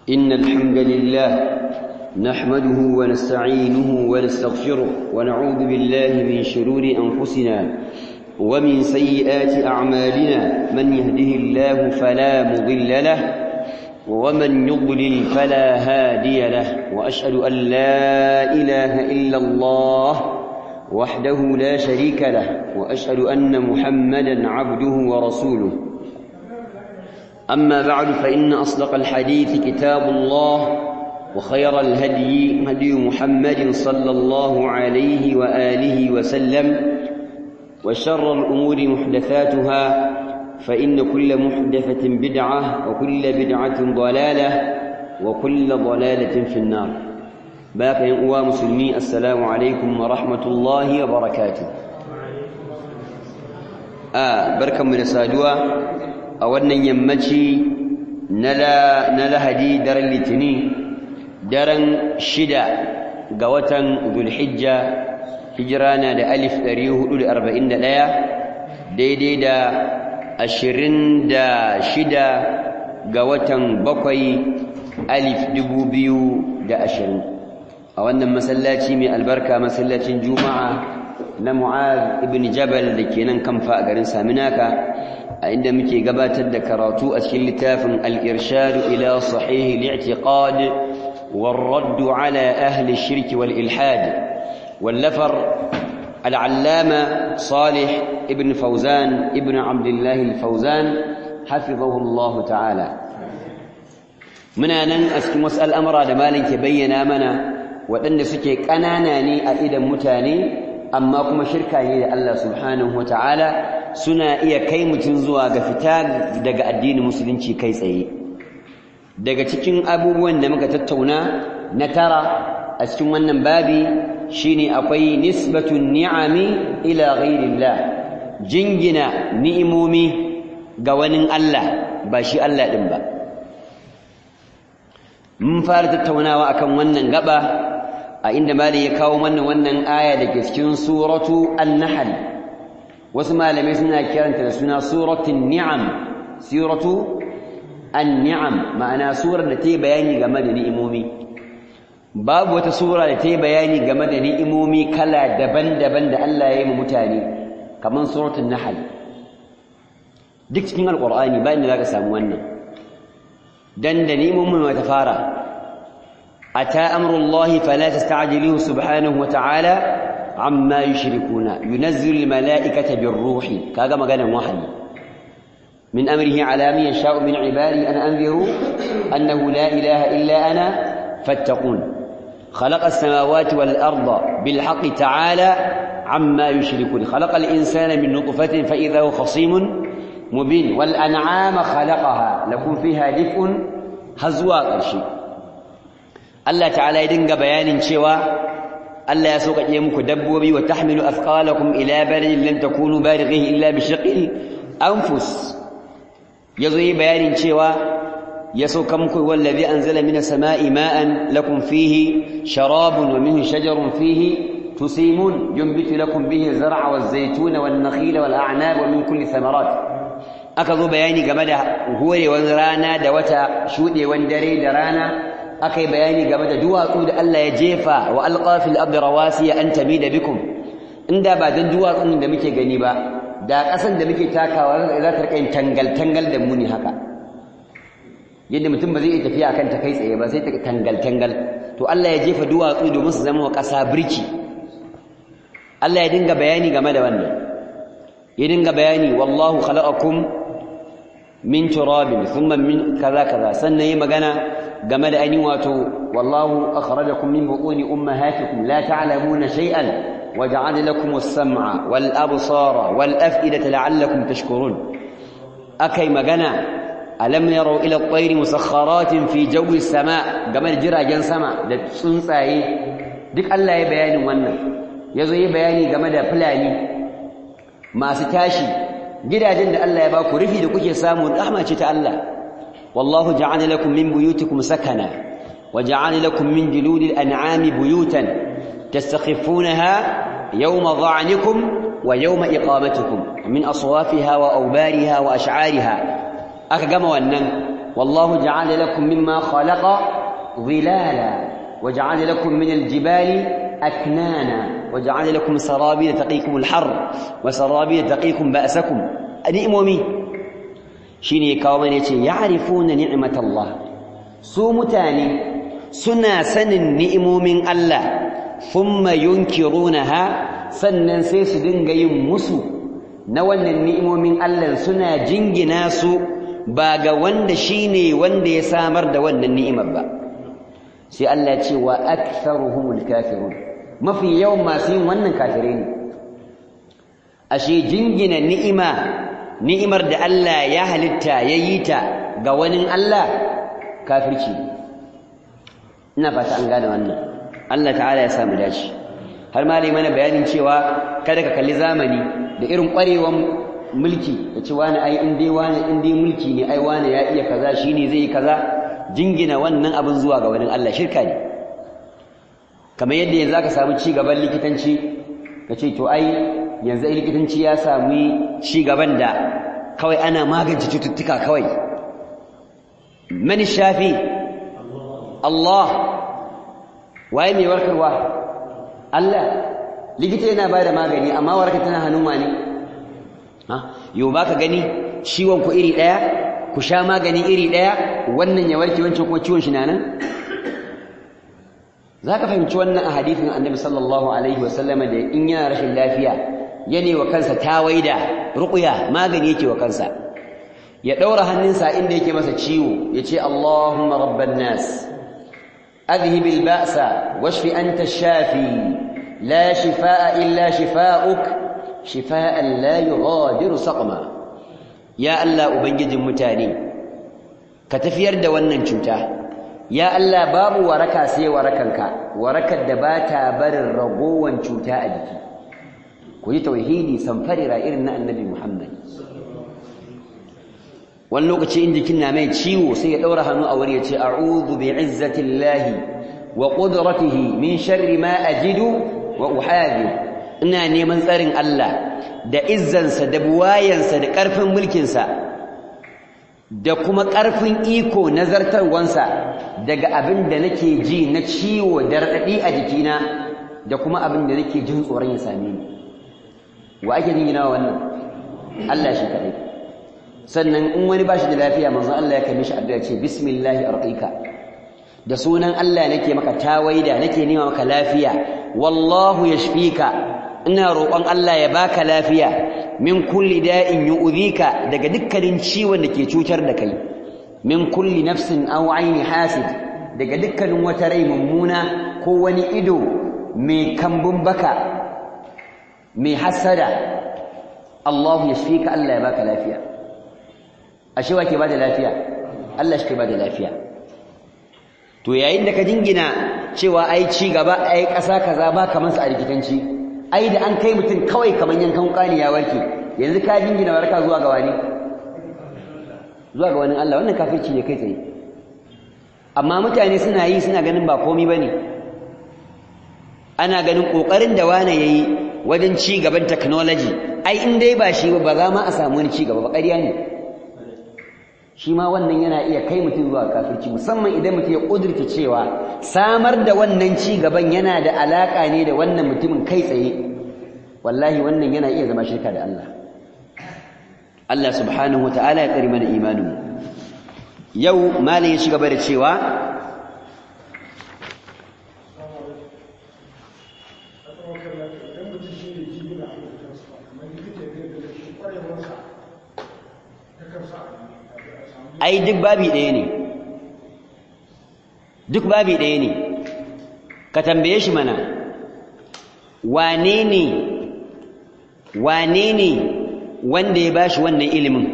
إن الحمد لله نحمده ونستعينه ونستغفره ونعوذ بالله من شرور أنفسنا ومن سيئات أعمالنا من يهده الله فلا مضل له ومن يضلل فلا هادي له وأشهد أن لا إله إلا الله وحده لا شريك له وأشهد أن محمدا عبده ورسوله أما بعد فإن أصدق الحديث كتاب الله وخير الهدي هدي محمد صلى الله عليه وآله وسلم وشر الأمور محدثاتها فإن كل محدثة بدعة وكل بدعة ضلالة وكل ضلالة في النار باقي أنواع مسلمي السلام عليكم ورحمة الله وبركاته آه بركة من السادوة أولا يمتي نلا نلا هدي در اللتني daren shida ga watan Zulhijja hijirana da alif ɗari hudu da arba'in da ɗaya daidai da ashirin da shida ga watan bakwai alif dubu biyu da ashirin a wannan masallaci mai albarka masallacin juma'a na mu'az ibn jabal da ke nan kamfa a garin saminaka a inda muke gabatar da karatu a cikin littafin al-irshadu ila sahihi li'tiqad والرد على أهل الشرك والإلحاد واللفر العلامة صالح ابن فوزان ابن عبد الله الفوزان حفظه الله تعالى muna nan a cikin wasu al'amura da malin ke bayyana mana waɗanda suke ƙanana ne a idan mutane amma kuma shirka ne da Allah subhanahu wa ta'ala suna iya kai mutum zuwa ga fita daga addinin musulunci kai tsaye daga cikin abubuwan da muka tattauna na tara a cikin wannan babi shine akwai nisbatun ni'ami ila ghairillah jingina ni'imomi ga wani Allah ba shi Allah din ba mun fara tattaunawa akan wannan gaba a inda mali ya kawo mana wannan aya da ke cikin suratu an-nahl wasu malamai suna kiranta da suna suratul ni'am suratu an-ni'am ma'ana surar da ta yi bayani game da ni'imomi babu wata sura da ta yi bayani game da ni'imomi kala daban-daban da Allah ya yi mu mutane kamar suratul nahl duk cikin alqur'ani ba inda zaka samu wannan dan da ni'imomin ma ta fara ata amrullahi fala tasta'jiluhu subhanahu wa ta'ala amma yushrikuna yunazzilu al-mala'ikata bir-ruhi kaga maganar wahayi من أمره على من يشاء من عبادي أن أنذروا أنه لا إله إلا أنا فاتقون خلق السماوات والأرض بالحق تعالى عما يشركون خلق الإنسان من نطفة فإذا هو خصيم مبين والأنعام خلقها لكم فيها دفء هزوا قرشي الله تعالى يدنق بيان شوى الله يسوق يمك دبوبي وتحمل أثقالكم إلى بلد لن تكونوا بالغيه إلا بشق الأنفس ya zo yi bayanin cewa ya sauka muku wallazi anzala minas sama'i ma'an lakum fihi sharabun wa minhu shajarun fihi tusimun yunbitu lakum bihi zar'a waz zaytuna wan nakhila wal a'nab wa min kulli thamarat aka zo bayani game da horewan rana da wata shudewan dare da rana aka yi bayani game da duwatsu da Allah ya jefa wa alqa fil ardi rawasiya an tamida bikum inda ba dan duwatsun da muke gani ba da ƙasan da muke takawa za ta rika yin tangal-tangal da muni haka yadda mutum ba zai iya tafiya kan ta kai tsaye ba sai ta tangal-tangal to Allah ya jefa duwatsu domin su zama wa ƙasa birki Allah ya dinga bayani game da wannan ya dinga bayani wallahu khalaqakum min turabin thumma min kaza kaza sannan yi magana game da ainihin wato wallahu akhrajakum min butuni ummahatikum la ta'lamuna shay'an وجعل لكم السمع والأبصار والأفئدة لعلكم تشكرون أكي مغنى ألم يروا إلى الطير مسخرات في جو السماء قبل جرى جن سماء سنساي دك الله يبياني وانا يزو يبياني قبل فلاني ما ستاشي gidajen da Allah ya ba ku rufi da kuke samu rahma ce ta Allah wallahu ja'ala lakum min buyutikum sakana wa ja'ala lakum min juludil an'ami buyutan تستخفونها يوم ظعنكم ويوم إقامتكم من أصوافها وأوبارها وأشعارها aka gama wannan wallahu ja'ala lakum mimma khalaqa dhilala wa ja'ala lakum min al-jibali aknana wa ja'ala lakum sarabila taqikum al-har wa sarabila taqikum ba'sakum ni'momi shine ya kawo mana yace ya'rifuna ni'matallah su mutane suna sanin ni'imomin Allah thumma yunkirunaha sannan sai su dinga yin musu na wannan ni'imomin Allah suna jingina su ba ga wanda shine wanda ya samar da wannan ni'imar ba sai Allah ya ce wa aktharuhumul kafirun mafi yawan masu yin wannan kafirai ne ashe jingina ni'ima ni'imar da Allah ya halitta ya yi ta ga wani Allah kafirci ina fata an gane wannan Allah ta'ala ya samu dace har ma mana bayanin cewa kada ka kalli zamani da irin ƙwarewan mulki da ce wani ai in dai wani in dai mulki ne ai wani ya iya kaza shine zai yi kaza jingina wannan abin zuwa ga wani Allah shirka ne kamar yadda yanzu aka samu ci gaban likitanci ka ce to ai yanzu likitanci ya sami ci gaban da kawai ana magance cututtuka kawai man shafi Allah waye mai warkarwa Allah likita yana bada magani amma warka tana hannun wani ha yau baka gani ciwon ku iri daya ku sha magani iri daya wannan ya warke wancan kuma ciwon shi na nan zaka fahimci wannan a hadisin Annabi sallallahu alaihi wasallam da in yana rashin lafiya yane wa kansa tawaida ruqya magani yake wa kansa ya daura hannunsa inda yake masa ciwo yace Allahumma rabban nas adhhib al-ba'sa washfi anta ash-shafi la shifaa illa shifaa'uk shifaa'an la yughadiru saqma ya Allah ubangijin mutane ka tafiyar da wannan cuta ya Allah babu waraka sai warakanka warakar da ba ta barin ragowan cuta a jiki ku yi tauhidi samfarira irin na annabi Muhammad wani lokaci in jikin na mai ciwo sai ya ɗaura hannu a wuri ya ce a'udhu bi izzatillahi wa qudratihi min sharri ma ajidu wa uhadi ina neman tsarin Allah da izzansa da buwayansa da ƙarfin mulkinsa da kuma ƙarfin iko na zartarwansa daga abin da nake ji na ciwo da raɗaɗi a jikina da kuma abin da nake jin tsoron ya same ni wa ake jingina wannan Allah shi kaɗai sannan in wani ba shi da lafiya manzon Allah ya kai mishi addu'a ce bismillahi arqika da sunan Allah nake maka tawaida nake nema maka lafiya wallahu yashfika ina roƙon Allah ya baka lafiya min kulli da'in yu'dhika daga dukkanin ciwon da ke cutar da kai min kulli nafsin aw aini hasid daga dukkanin wata rai mummuna ko wani ido mai kambun baka mai hasada Allah yashfika Allah ya baka lafiya ashe wa ke bada lafiya Allah shi ke bada lafiya to yayin da ka jingina cewa ai ci gaba ai ƙasa kaza ba kamar su a rikitanci ai da an kai mutum kawai kamar yankan kani ya warke yanzu ka jingina warka zuwa ga wani zuwa ga wani Allah wannan kafirci ne kai tsaye amma mutane suna yi suna ganin ba komai bane ana ganin kokarin da wani yayi wajen ci gaban technology ai in dai ba shi ba za ma a samu wani ci gaba ba ƙarya ne shi ma wannan yana iya kai mutum zuwa kafirci musamman idan mutum ya ƙudurta cewa samar da wannan ci gaban yana da alaƙa ne da wannan mutumin kai tsaye wallahi wannan yana iya zama shirka da Allah Allah subhanahu wata'ala ya tsari mana imanin yau malin ya ci gaba da cewa ai duk babi ɗaya ne duk babi ɗaya ne ka tambaye shi mana wane ne wane ne wanda ya bashi wannan ilimin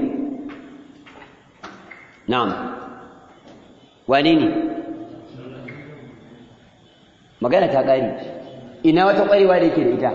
na'am wane ne magana ta ƙari ina wata ƙwarewa da yake da ita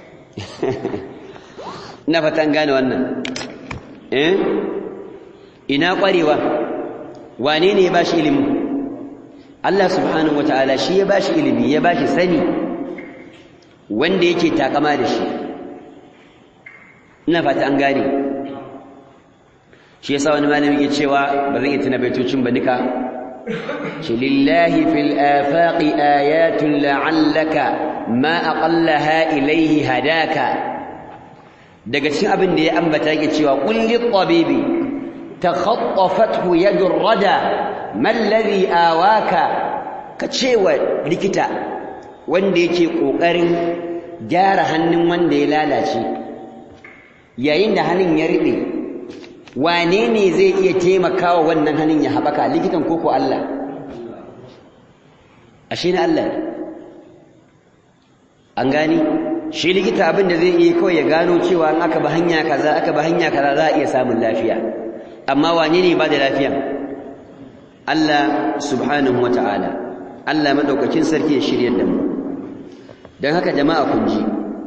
ina fatan gane wannan eh ina ƙwarewa wane ne ya bashi ilimin Allah subhanahu wata'ala shi ya bashi ilimi ya bashi sani wanda yake takama da shi ina fata an gane shi yasa wani malami ke cewa ba zan iya tuna baitocin ba duka ce lillahi fil afaqi ayatun la'allaka ma aqallaha ilayhi hadaka daga cikin abin da ya ambata yake cewa qul lit tabibi takhattafathu yadur rada man alladhi awaka ka cewa likita wanda yake kokarin gyara hannun wanda ya lalace yayin da hannun ya riɓe wane ne zai iya taimakawa wannan hannun ya haɓaka likitan koko Allah ashe na Allah an gani shi likita abin da zai iya kawai ya gano cewa in aka ba hanya kaza aka ba hanya kaza za a iya samun lafiya amma wane ne ba da lafiya Allah subhanahu wata'ala Allah madaukakin sarki ya shiryar da mu don haka jama'a kun ji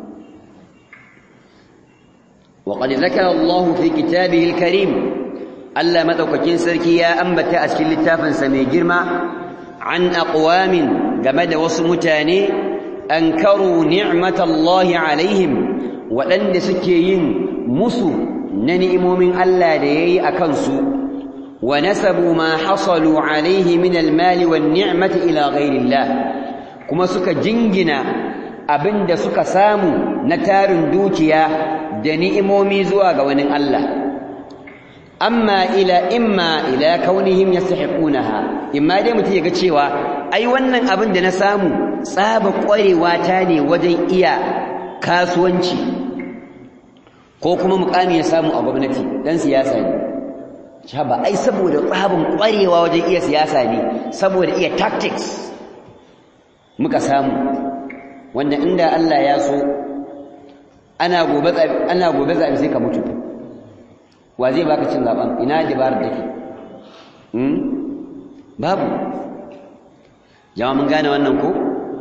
وقد ذكر الله في كتابه الكريم ألا مدوككين سركي يا أنبت أسكن لتافا سمي جرما عن أقوام جمد وصمتاني أنكروا نعمة الله عليهم وأن سكيين مسو ننئم من ألا ليي أكنسو ونسبوا ما حصلوا عليه من المال والنعمة إلى غير الله كما سك جنجنا abin da suka samu na tarin dukiya da ni'imomi zuwa ga wani Allah amma ila imma ila kaunihim yastahiqunaha imma dai mutum yaga cewa ai wannan abin da na samu tsaba kwarewa ta ne wajen iya kasuwanci ko kuma mukami ya samu a gwamnati dan siyasa ne ba ai saboda tsabin kwarewa wajen iya siyasa ne saboda iya tactics muka samu wanda inda Allah ya so ana gobe ana gobe zabi sai ka mutu wa zai baka cin zaben ina dabarar take hmm babu jama'a mun gane wannan ko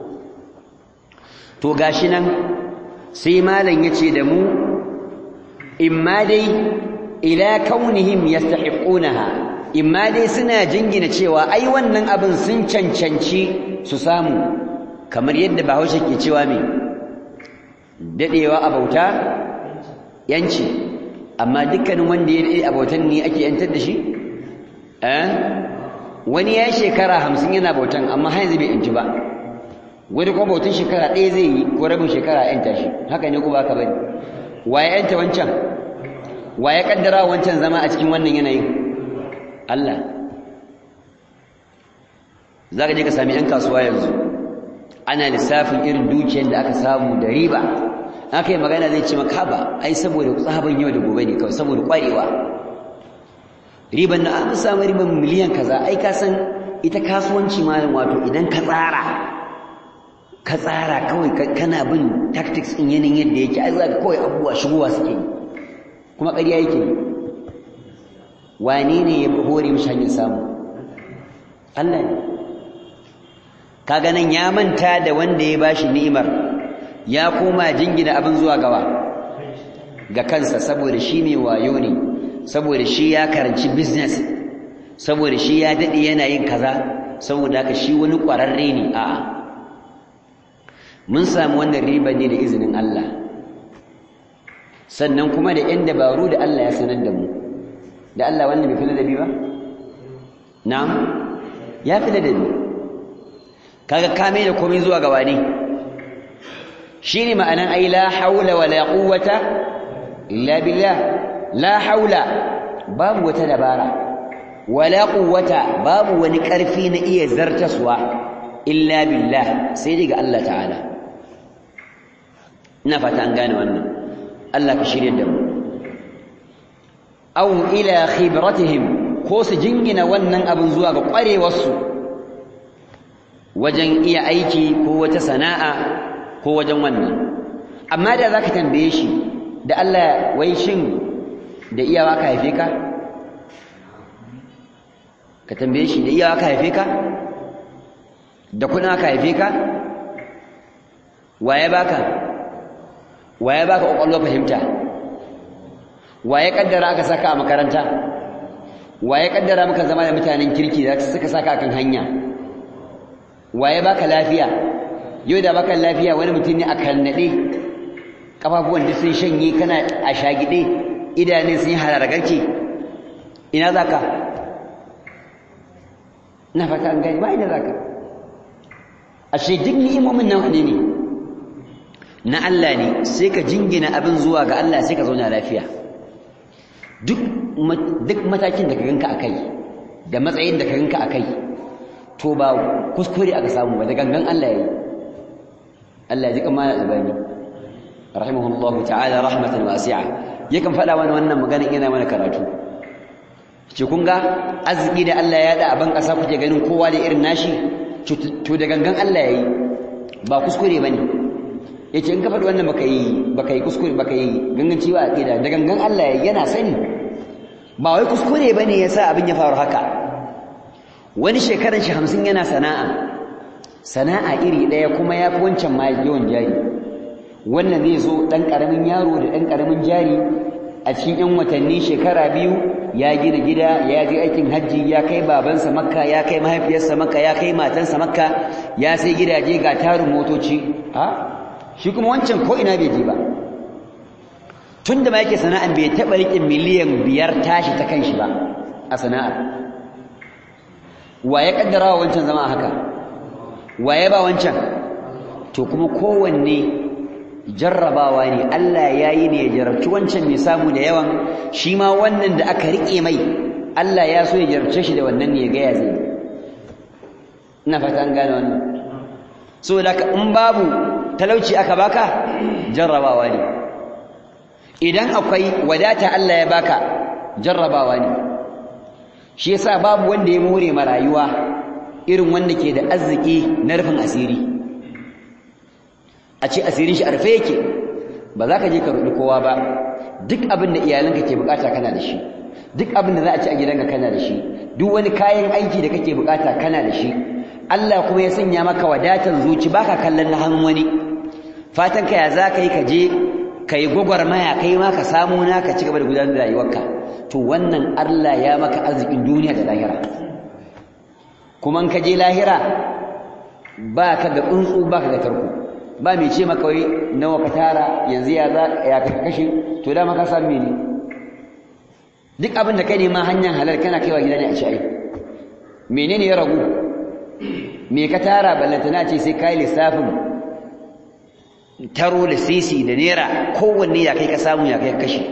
to gashi nan sai malam yace da mu imma dai ila kaunihim yastahiqunaha imma dai suna jingina cewa ai wannan abin sun cancanci su samu kamar yadda bahaushe ke cewa me dadewa a bauta yanci amma dukkanin wanda ya dade a bautan ne ake yantar da shi eh wani ya shekara hamsin yana bautan amma har yanzu bai yanci ba wani kuma bautan shekara ɗaya zai yi ko rabin shekara yanta shi haka ne ko ba ka bane waye yanta wancan waye kaddara wancan zama a cikin wannan yanayin Allah za ka je ka sami 'yan kasuwa yanzu ana lissafin irin dukiyar da aka samu da riba aka yi magana zai ce maka ba ai saboda tsaban yau da gobe ne kawai saboda kwarewa riban na an samu riban miliyan kaza ai ka san ita kasuwanci malam wato idan ka tsara ka tsara kawai kana bin tactics in yanayin yadda yake ai za ka kawai abubuwa shigowa suke yi kuma ƙarya yake yi wane ne ya hore mishi hanyar samu Allah ne kaga nan ya manta da wanda ya bashi ni'imar ya koma jingina abin zuwa gawa ga kansa saboda shi mai wayo ne saboda shi ya karanci business saboda shi ya dade yana yin kaza saboda haka shi wani kwararre ne a'a mun samu wannan riba ne da izinin Allah sannan kuma da yan dabaru da Allah ya sanar da mu da Allah wannan bai fi ladabi ba na'am ya fi ladabi kaga kame da komai zuwa ga wani shine ma'anan ai la haula wala quwwata illa billah la haula babu wata dabara wala quwwata babu wani karfi na iya zartaswa illa billah sai daga Allah ta'ala ina fata an gane wannan Allah ka shirye da mu aw ila khibratihim ko su jingina wannan abin zuwa ga kwarewarsu wajen iya aiki ko wata sana'a ko wajen wannan amma da zaka tambaye shi da Allah wai shin da iyawa ka haife ka ka tambaye shi da iyawa ka haife ka da kuna ka haife ka waye baka waye baka kokolwa fahimta waye kaddara aka saka a makaranta waye kaddara maka zama da mutanen kirki da suka saka kan hanya waye baka lafiya yau da baka lafiya wani mutum ne a kannade kafafuwan duk sun shanye kana a shagide idanun sun yi harargarki ina za ka na fata an gani ba ina za ka ashe duk ni'imomin nan wane ne na Allah ne sai ka jingina abin zuwa ga Allah sai ka zauna lafiya duk duk matakin da ka ganka akai da matsayin da ka ganka akai to ba kuskure aka samu ba da gangan Allah yayi Allah ya ji kamar albani rahimahullahu ta'ala rahmatan wasi'a yakan faɗa mana wannan magana ina mana karatu ce kun ga arziki da Allah ya da a ban ƙasa kuke ganin kowa da irin nashi to da gangan Allah yayi ba kuskure bane yace in ka faɗi wannan baka yi baka yi kuskure baka yi ganganci ba aqida da gangan Allah yayi yana sani ba wai kuskure bane yasa abin ya faru haka wani shekaran shi 50 yana sana'a sana'a iri daya kuma yafi wancan ma yawan jari wannan zai zo dan karamin yaro da dan karamin jari a cikin yan watanni shekara biyu ya gina gida ya je aikin hajji ya kai babansa makka ya kai mahaifiyarsa makka ya kai matansa makka ya sai gidaje ga tarin motoci ha shi kuma wancan ko ina bai je ba tun da ma yake sana'an bai taɓa riƙe miliyan biyar tashi ta kan shi ba a sana'ar wa ya ƙaddara wa wancan zama haka wa ya ba wancan to kuma kowanne jarrabawa ne Allah ya yi ne ya jarabci wancan mai samu da yawan shi ma wannan da aka riƙe mai Allah ya so ya jarabce shi da wannan ne ya gaya zai ina fata an gane wannan saboda ka in babu talauci aka baka jarrabawa ne idan akwai wadata Allah ya baka jarrabawa ne shi yasa babu wanda ya more ma rayuwa irin wanda ke da arziki na rufin asiri a ce asirin shi arfe yake ba za ka je ka ruɗi kowa ba duk abin da iyalanka ke bukata kana da shi duk abin da za a ci a gidanka kana da shi duk wani kayan aiki da kake bukata kana da shi Allah kuma ya sanya maka wadatan zuci baka kallon na hannun wani fatan ka ya za ka yi ka je ka yi gwagwarmaya kai ma ka samu na ka ci gaba da gudanar da rayuwarka to wannan Allah ya maka arzikin duniya da lahira kuma in ka je lahira ba ka ga tsuntsu ba ka ga tarko ba mai ce maka wai nawa ka tara yanzu ya za ya ka kashe to da maka samu ne duk abin da kai ne ma hanyar halal kana kaiwa gida ne a ci ai menene ya ragu me ka tara ballantana ce sai kai lissafin taro da sisi da naira kowanne ya kai ka samu ya kai kashe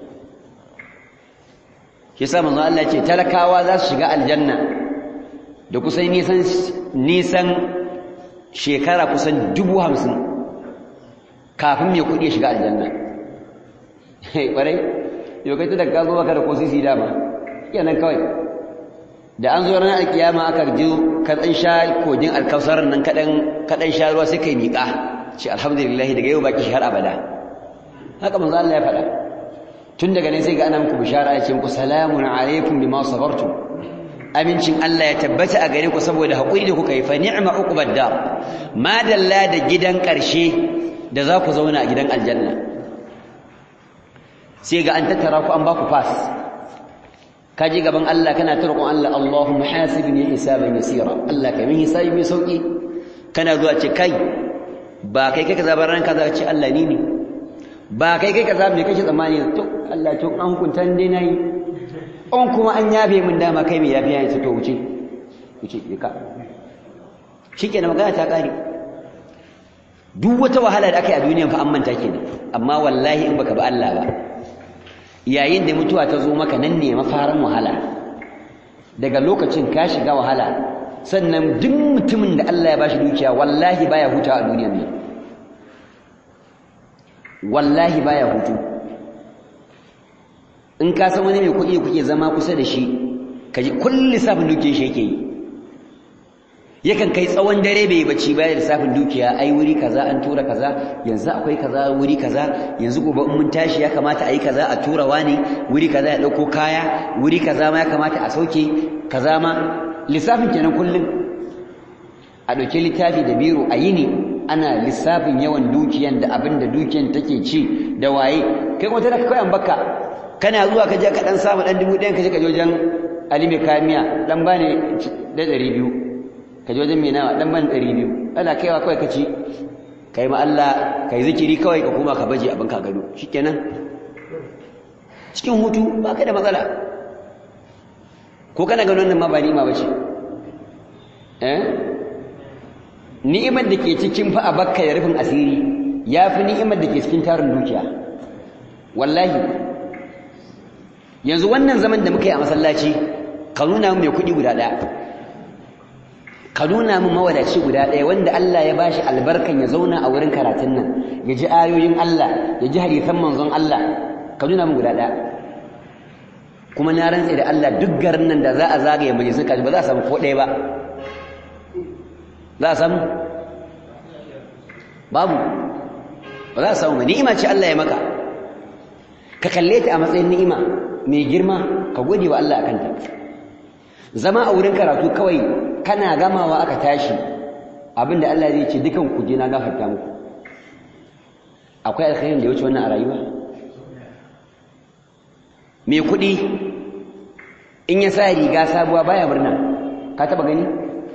shi sa manzo Allah ce talakawa za su shiga aljanna da kusan nisan nisan shekara kusan dubu hamsin kafin mai kuɗi ya shiga aljanna ƙwarai yau kai ta da ka zo baka da ko sisi dama kenan kawai da an zo ranar alkiyama aka ji ka ɗan sha kogin alkausar nan kaɗan sha ruwa sai kai miƙa ce alhamdulillah daga yau baki har abada haka manzo Allah ya faɗa tun daga ne sai ga ana muku bishara ya ce muku salamun alaikum bima sabartum amincin Allah ya tabbata a gare ku saboda haƙuri da kuka yi fa ni'ma uqbad dar ma dalla da gidan ƙarshe da za ku zauna a gidan aljanna sai ga an tattara ku an ba ku pass ka je gaban Allah kana ta roƙon Allah Allahumma hasibni hisaban yasira Allah ka min hisabi mai sauki kana zuwa ce kai ba kai kai kaza ba ran kaza ce Allah ni ne ba kai kai kaza me kake tsammani to Allah to an hukunta dai nayi on kuma an yabe min dama kai me yafi yayin to wuce wuce ka shikenan magana ta kare duk wata wahala da aka yi a duniya fa an manta kenan amma wallahi in baka ba Allah ba yayin da mutuwa ta zo maka nan ne mafarin wahala daga lokacin ka shiga wahala sannan duk mutumin da Allah ya bashi dukiya wallahi baya hutawa a duniyar nan wallahi baya hutu in ka san wani mai kuɗi kuke zama kusa da shi ka ji kullum lissafin dukiyar shi yake yi yakan kai tsawon dare bai yi bacci bayan lissafin dukiya ai wuri kaza an tura kaza yanzu akwai kaza wuri kaza yanzu gobe in mun tashi ya kamata a yi kaza a tura wani wuri kaza ya ɗauko kaya wuri kaza ma ya kamata a sauke kaza ma lissafin kenan kullum a ɗauki littafi da biro a yini ana lissafin yawan dukiyan da abin da dukiyan take ci da waye kai kuma tana kawai an baka kana zuwa ka je ka dan samu dan dubu ɗayan ka je ka je wajen Ali mai kamiya dan bani da ɗari biyu ka je wajen mai nawa dan bani ɗari biyu ana kaiwa kawai ka ci kai ma Allah kai zikiri kawai ka koma ka baje abin ka gado shikenan cikin hutu ba ka da matsala ko kana ganin wannan ma ba ni'ima bace eh ni'imar da ke cikin fa abakka da rufin asiri yafi ni'imar da ke cikin tarin dukiya wallahi yanzu wannan zaman da muka yi a masallaci ka nuna mu mai kuɗi guda ɗaya ka nuna mu mawadaci guda ɗaya wanda Allah ya bashi albarkan ya zauna a wurin karatun nan ya ji ayoyin Allah ya ji hadisan manzon Allah ka nuna mu guda ɗaya kuma na rantse da Allah duk garin nan da za a zagaye majalisar kaji ba za a samu ko ɗaya ba za a samu babu ba za a samu ba ni'ima ce Allah ya maka ka kalle ta a matsayin ni'ima mai girma ka gode wa Allah akan ta zama a wurin karatu kawai kana gamawa aka tashi abinda Allah zai ce dukan ku je na gafarta muku akwai alkhairin da ya wuce wannan a rayuwa mai kuɗi in ya sa riga sabuwa baya murna ka taba gani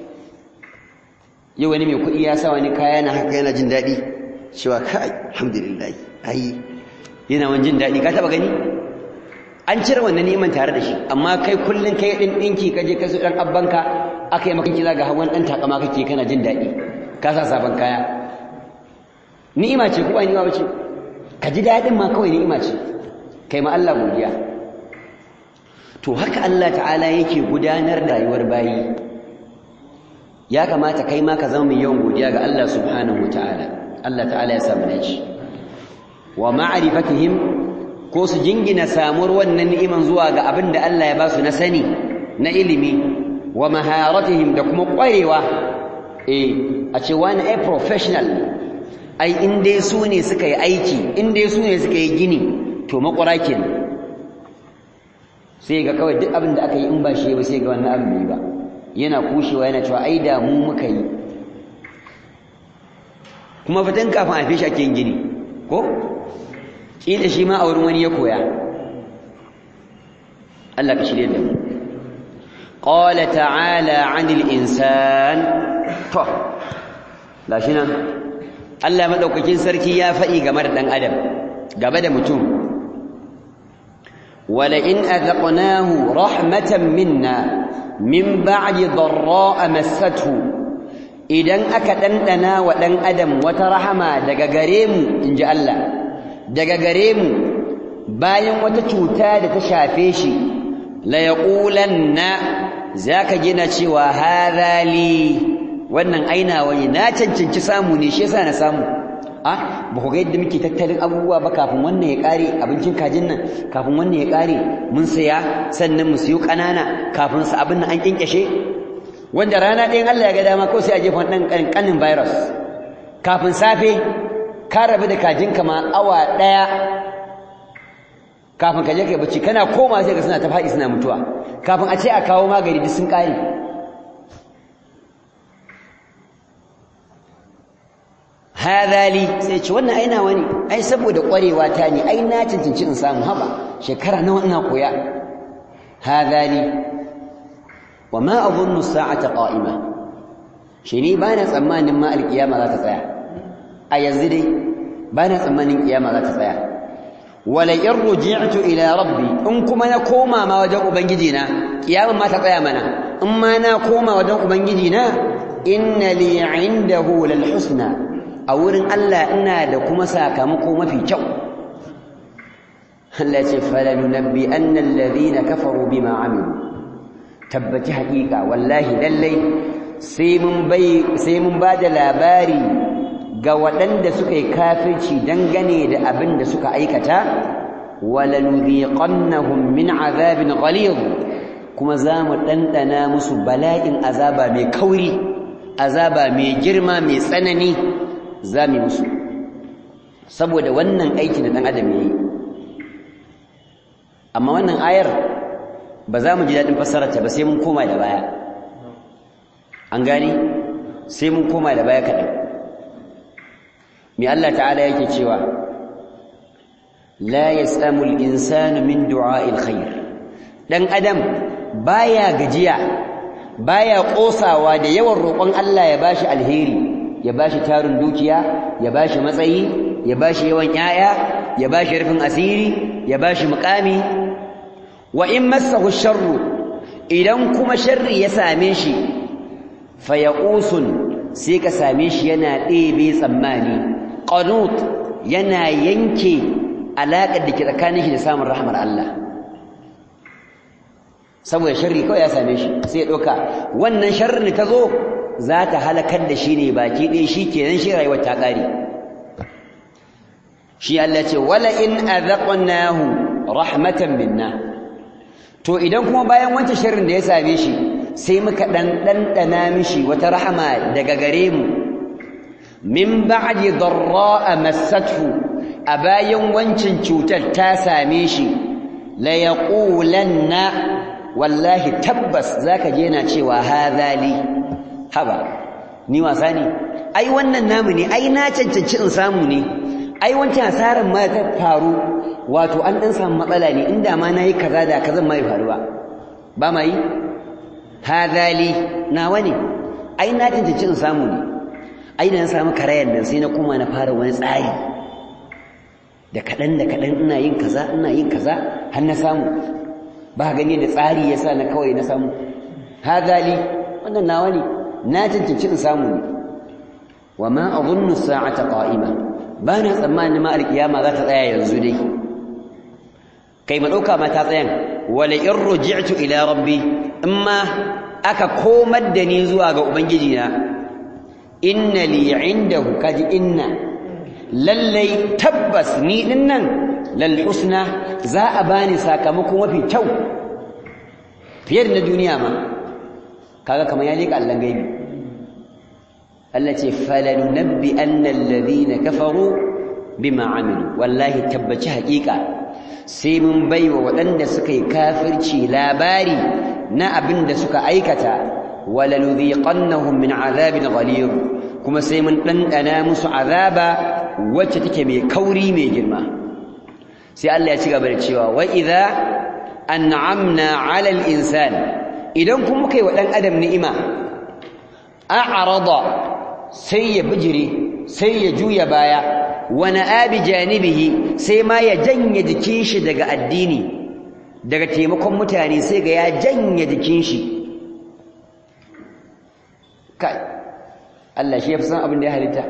yau wani mai kuɗi ya sa wani kaya na haka yana jin daɗi cewa kai alhamdulillah ai yana wani jin daɗi ka taba gani an cire wannan neman tare da shi amma kai kullum kai ɗin ɗinki ka je ka so ɗan abbanka aka yi maka kila ga hawan ɗan takama kake kana jin daɗi ka sa sabon kaya ni'ima ce ko ba ni'ima ba ce ka ji daɗin ma kawai ni'ima ce kai ma Allah godiya to haka Allah ta'ala yake gudanar da rayuwar bayi ya kamata kai ma ka zama mai yawan godiya ga Allah subhanahu wataala Allah ta'ala ya samu dace wa ma'rifatihim ko su jingina samuwar wannan ni'iman zuwa ga abin da Allah ya ba su na sani na ilimi wa maharatihim da kuma ƙwarewa eh a ce wani ai professional ai in dai su ne suka yi aiki in dai su ne suka yi gini to makwara kenan sai ga kawai duk abin da aka yi in ba shi ba sai ga wannan abin ba yana kushewa yana cewa ai da mu muka yi kuma fitan kafin a fishi ake yin gini ko kila shi ma a wurin wani ya koya Allah ka shirye da mu qala ta'ala 'anil insan to gashi nan Allah madaukakin sarki ya faɗi game da dan adam gaba da mutum ولئن أذقناه رحمة منا من بعد ضراء مسته idan aka ɗanɗana wa ɗan adam wata rahama daga gare mu in ji Allah daga gare mu bayan wata cuta da ta shafe shi la yaqulanna zaka gina cewa hadha li wannan aina wani na cancanci samu ne shi yasa na samu a ba ku ga yadda muke tattalin abubuwa ba kafin wannan ya kare abincin kajin nan kafin wannan ya kare mun saya sannan mu siyo ƙanana kafin su abin nan an kinkashe wanda rana ɗayan Allah ya ga dama ko sai a jefa ɗan ƙanƙanin virus kafin safe ka rabu da kajin kama awa ɗaya kafin ka je kai bacci kana koma sai ga suna ta faɗi suna mutuwa kafin a ce a kawo magani duk sun ƙare hadali sai ce wannan aina wani ai saboda ƙwarewa ta ne ai na cancanci in samu haba shekara nawa ina koya hadali wa ma adhunnu as-sa'ata qa'ima shi ne bana tsammanin ma alkiyama za ta tsaya a yanzu dai bana tsammanin kiyama za ta tsaya wala in ruji'tu ila rabbi in kuma na koma ma wajen ubangiji na kiyama ma ta tsaya mana in ma na koma wajen ubangiji na inna li 'indahu lal husna a wurin Allah ina da kuma sakamako mafi kyau Allah ce falanunabbi annal ladhina kafaru bima amilu tabbaci haƙiƙa wallahi lallai sai mun bai sai mun bada labari ga waɗanda suka yi kafirci dangane da abin da suka aikata walanudhiqannahum min azabin ghalidh kuma za mu ɗanɗana musu bala'in azaba mai kauri azaba mai girma mai tsanani za mu musu saboda wannan aiki da ɗan adam ya yi amma wannan ayar ba za mu ji daɗin fassararta ba sai mun koma da baya an gani sai mun koma da baya kaɗan mai Allah ta'ala yake cewa la yasamu al-insanu min du'a'il khair dan adam baya gajiya baya kosawa da yawan roƙon Allah ya bashi alheri ya bashi tarin dukiya ya bashi matsayi ya bashi yawan yaya ya bashi rufin asiri ya bashi muqami wa in massahu sharru idan kuma sharri ya same shi fayaqusun sai ka same shi yana ɗebe tsammani qanut yana yanke alaƙar da ke tsakanin shi da samun rahmar Allah saboda sharri kawai ya same shi sai ya ɗauka wannan sharrin da ta zo za ta halakar da shi ne baki ɗaya shi kenan shi rayuwar ta ƙare shi Allah ce wala in azaqnahu rahmatan minna to idan kuma bayan wancan sharrin da ya same shi sai muka dan dandana mishi wata rahama daga gare mu min ba'di darra'a massathu a bayan wancan cutar ta same shi la yaqulanna wallahi tabbas zaka je yana cewa hadha li haba ni wasa ne ai wannan namu ne ai na cancanci in samu ne ai wancan asarar ma ta faru wato an dan samu matsala ne inda ma nayi kaza da kaza mai faru ba ba mai hadali nawa ne ai na tantance in samu ne ai da na samu karayan nan sai na kuma na fara wani tsari da kadan da kadan ina yin kaza ina yin kaza har na samu ba gani da tsari yasa na kawai na samu hadali wannan nawa ne na tantance in samu ne wa ma adhunnu as-sa'ata qa'imah ba na tsammanin ma alkiyama za ta tsaya yanzu dai kai madauka ma ta tsayan wala in ruji'tu ila rabbi amma aka komar da ni zuwa ga ubangiji na inna li indahu kaji inna lallai tabbas ni dinnan lal husna za a bani sakamako mafi kyau fiye da na duniya ma kaga kamar ya leka Allah gaibi Allah ce falanunabbi annal ladina kafaru bima amilu wallahi tabbaci haƙiƙa sai mun baiwa waɗanda suka yi kafirci labari na abin da suka aikata walanudhiqannahum min azabin ghalir kuma sai mun ɗanɗana musu azaba wacce take mai kauri mai girma sai Allah ya ci gaba da cewa wa idza an'amna 'ala al-insan idan kuma kai wa ɗan adam ni'ima a'rada sai ya bijire sai ya juya baya wani abi janibihi sai ma ya janye jikin shi daga addini daga taimakon mutane sai ga ya janye jikin shi kai Allah shi ya fi san abin da ya halitta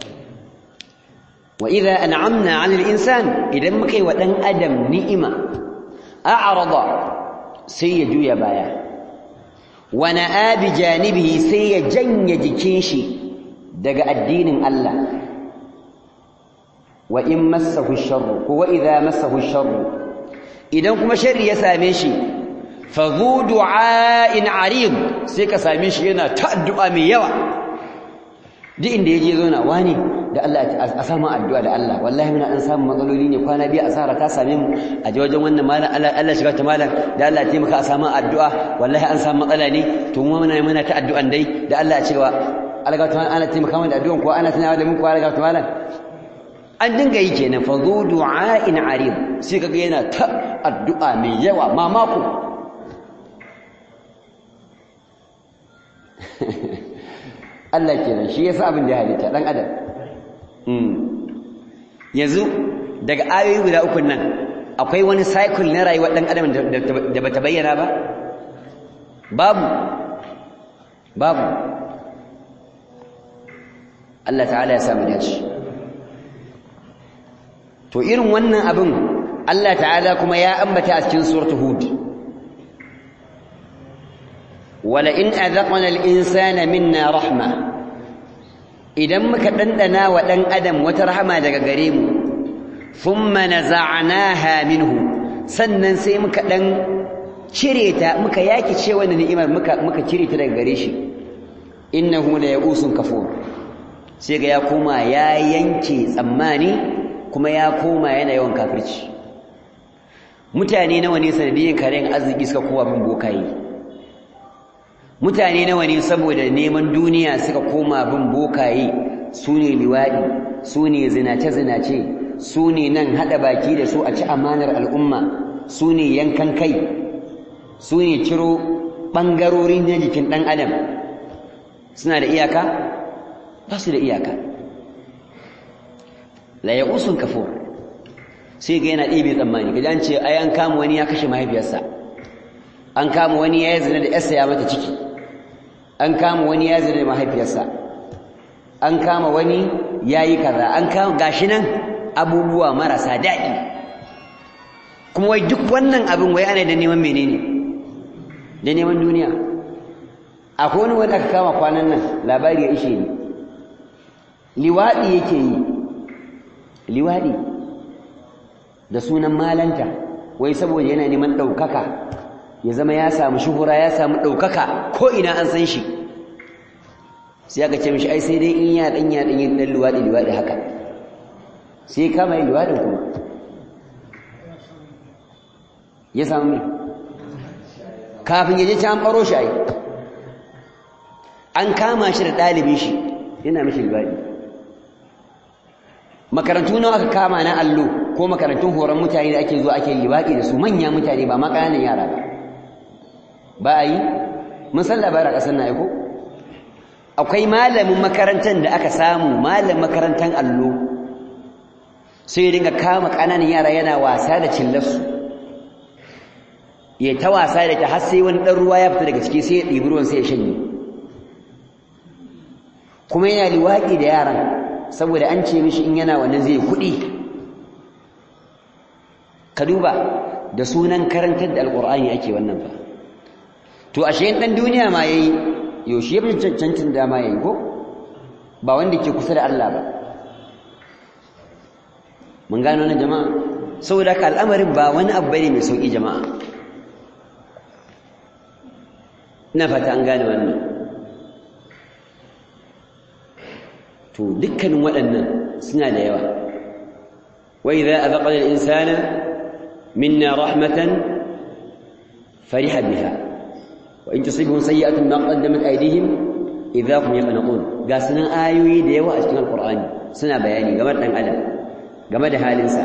wa idza an'amna 'ala al-insan idan muka yi wa dan adam ni'ima a'rada sai ya juya baya wani abi janibihi sai ya janye jikin shi daga addinin Allah wa in massahu sharru ko wa idza massahu sharru idan kuma sharri ya same shi fa zu du'ain arid sai ka same shi yana ta addu'a mai yawa duk inda yaje zo na wani da Allah a samu addu'a da Allah wallahi muna an samu matsaloli ne kwana biyu asara ta same mu a je wajen wannan malam Allah Allah shiga ta malam da Allah ya taimaka a samu addu'a wallahi an samu matsala ne to mu muna muna ta addu'an dai da Allah ya cewa alga ta ana taimaka mana da addu'an ko ana tunawa da mun ko alga ta malam an dinga yi kenan fa zu du'ain arid sai kaga yana ta addu'a mai yawa mamako Allah kenan shi yasa abin da ya halitta dan adam yanzu daga ayoyi guda uku nan akwai wani cycle na rayuwar dan adam da bata bayyana ba babu babu Allah ta'ala ya samu dace to irin wannan abin Allah ta'ala kuma ya ambata a cikin suratul hud wala in azaqna al-insana minna rahma idan muka dandana wa dan adam wata rahama daga gare mu thumma naza'naha minhu sannan sai muka dan cire ta muka yaki ce wannan ni'imar muka muka cire ta daga gare shi innahu la ya'usun kafur sai ga ya koma ya yanke tsammani kuma ya koma yana yawan kafirci mutane nawa ne sanadiyyar karen arziki suka kowa bin bokaye mutane nawa ne saboda neman duniya suka koma bin bokaye su ne liwaɗi su ne zinace-zinace su ne nan haɗa baki da su a ci amanar al'umma su ne yankan kai su ne ciro ɓangarorin na jikin ɗan adam suna da iyaka ba su da iyaka la ya'usun kafur sai ga yana ɗebe tsammani kaji an ce ai an kama wani ya kashe mahaifiyarsa an kama wani ya zina da yarsa ya mata ciki an kama wani ya zina da mahaifiyarsa an kama wani ya yi kaza an kama gashi nan abubuwa marasa daɗi kuma wai duk wannan abin wai ana da neman menene da neman duniya akwai wani wanda aka kama kwanan nan labari ya ishe ni liwaɗi yake yi liwaɗi da sunan malanta wai saboda yana neman ɗaukaka ya zama ya samu shuhura ya samu ɗaukaka ko ina an san shi sai aka ce mishi ai sai dai in ya ɗan ya ɗan yin ɗan liwaɗi liwaɗi haka sai kama yin liwaɗin kuma ya samu mai kafin ya je can ɓaro shi ai an kama shi da ɗalibin shi yana mishi liwaɗi makarantu nawa aka kama na allo ko makarantun horon mutane da ake zuwa ake liwaɗi da su manya mutane ba ma ƙananan yara ba ba a yi mun san labarin ƙasar na aiko akwai malamin makarantar da aka samu malamin makarantar allo sai ya dinga kama ƙananan yara yana wasa da cillarsu ya ta wasa da ta har sai wani ɗan ruwa ya fita daga ciki sai ya ɗibi ruwan sai ya shanye kuma yana liwaɗi da yaran saboda an ce mishi in yana wannan zai kuɗi ka duba da sunan karantar da alƙur'ani ake wannan fa to ashe ɗan duniya ma yayi yaushe ya fi cancancin dama yayi ko ba wanda ke kusa da Allah ba mun gano na jama'a saboda ka al'amarin ba wani abu bane mai sauki jama'a ina fata an gane wannan to dukkanin waɗannan suna da yawa wa idza azaqna al-insana minna rahmatan fariha biha wa in tusibhum sayyi'atun ma qaddamat aydihim idza hum yaqnaqun ga sunan ayoyi da yawa a cikin alqur'ani suna bayani game da dan adam game da halinsa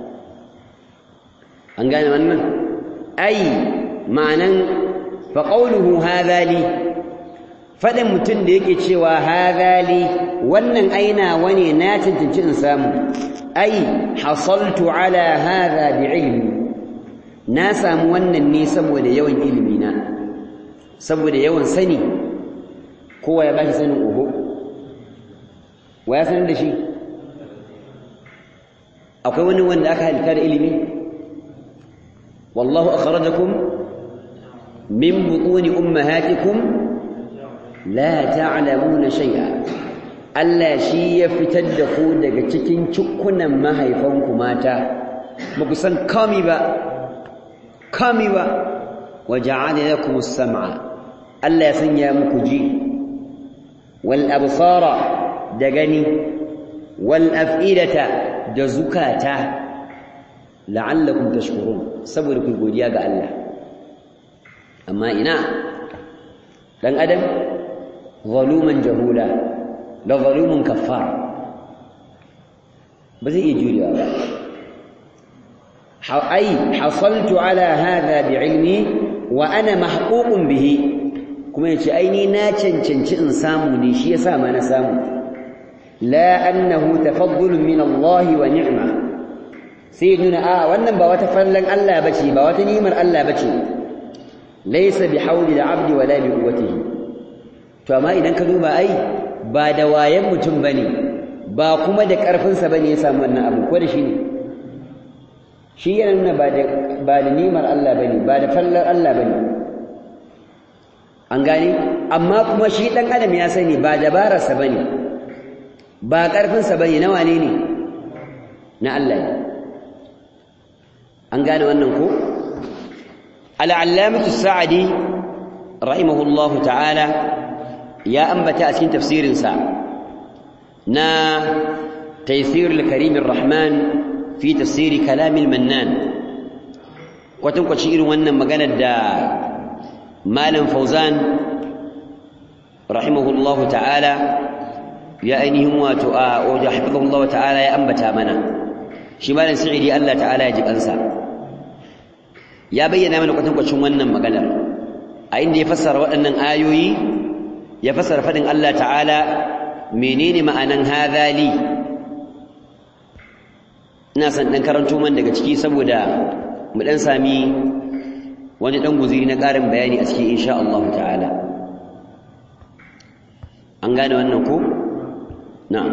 an gane wannan ai ma'anan fa qawluhu hadha li faɗin mutum da yake cewa hadali wannan aina wane na cancanci in samu ai hasaltu ala hadha bi ilmi na samu wannan ne saboda yawan ilimi na saboda yawan sani kowa ya bashi sanin oho wa ya sanar da shi akwai wani wanda aka halitta da ilimi wallahu akhrajakum min butuni ummahatikum la ta'lamuna shay'a Allah shi ya fitar da ku daga cikin cikunan mahaifanku mata ba ku san kami ba kami ba wa ja'ala lakum as-sam'a Allah ya sanya muku ji wal absara da gani wal af'idata da zukata la'allakum tashkurun saboda ku godiya ga Allah amma ina dan adam zaluman jahula da zalumun kaffar ba zai iya jurewa ba ai hasaltu ala hadha bi'ilmi wa ana mahququn bihi kuma yace ai ni na cancanci in samu ne shi yasa ma na samu la annahu tafaddul min Allah wa ni'ma sai nuna a wannan ba wata fallan Allah bace ba wata ni'imar Allah bace laysa bihawli al-'abdi wala bi quwwatihi to amma idan ka duba ai ba da wayan mutum bane ba kuma da karfinsa bane ya samu wannan abu ko da shi ne shi yana nuna ba da ba da nimar Allah bane ba da fallar Allah bane an gane amma kuma shi dan adam ya sani ba dabararsa bane ba karfinsa bane na wane ne na Allah ne an gane wannan ko al-allamatu sa'di rahimahullahu ta'ala ya ambata a cikin tafsirinsa na taysirul karimir rahman fi tafsiri kalamil mannan kwatan kwaci irin wannan maganar da malam fauzan rahimahullahu ta'ala ya ainihin wato a wajen hafizahullahu ta'ala ya ambata mana shi malam sa'idi Allah ta'ala ya ji kansa ya bayyana mana kwatan kwacin wannan maganar a inda ya fassara waɗannan ayoyi ya fassara fadin Allah ta'ala menene ma'anan hadhali ina san dan karanto man daga ciki saboda mu dan sami wani dan guziri na ƙarin bayani a cikin insha Allah ta'ala an gane wannan ko na'am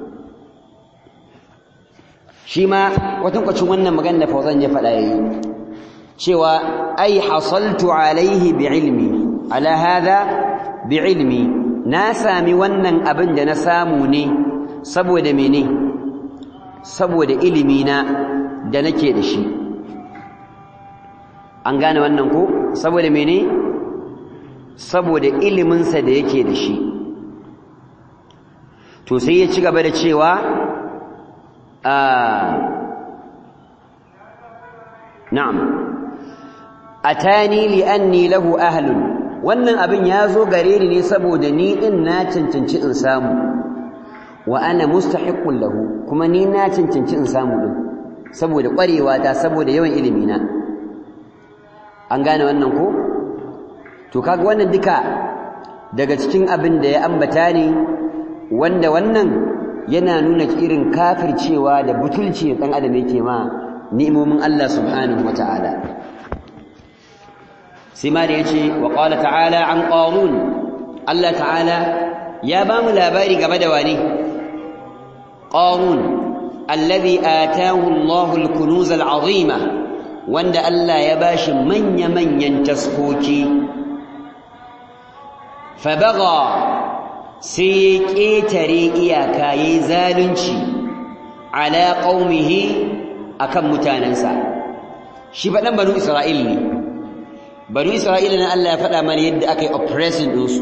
shi ma kwatankwacin wannan magana da fauzan ya faɗa yayi cewa ai hasaltu alaihi bi ilmi ala hadha bi ilmi na sami wannan abin da na samu ne saboda mene saboda ilimi na da nake da shi an gane wannan ko saboda mene saboda iliminsa da yake da shi to sai ya ci gaba da cewa na'am atani li anni lahu ahlun wannan abin ya zo gare ni ne saboda ni din na cancanci in samu wa ana mustahiqqun lahu kuma ni na cancanci in samu din saboda kwarewa ta saboda yawan ilimi na an gane wannan ko to kaga wannan duka daga cikin abin da ya ambata ne wanda wannan yana nuna irin kafircewa da butulci dan adam yake ma ni'imomin Allah subhanahu wataala sai ma da yace wa qala ta'ala an qarun Allah ta'ala ya ba mu labari game da wani qarun alladhi ataahu Allahu al-kunuz al-azima wanda Allah ya bashi manya manyan taskoki fa baga sai ya ƙetare iyaka ya yi zalunci ala ƙaumihi a kan mutanensa shi faɗan banu isra'il ne banu isra'il na Allah ya faɗa mana yadda aka yi oppressing ɗinsu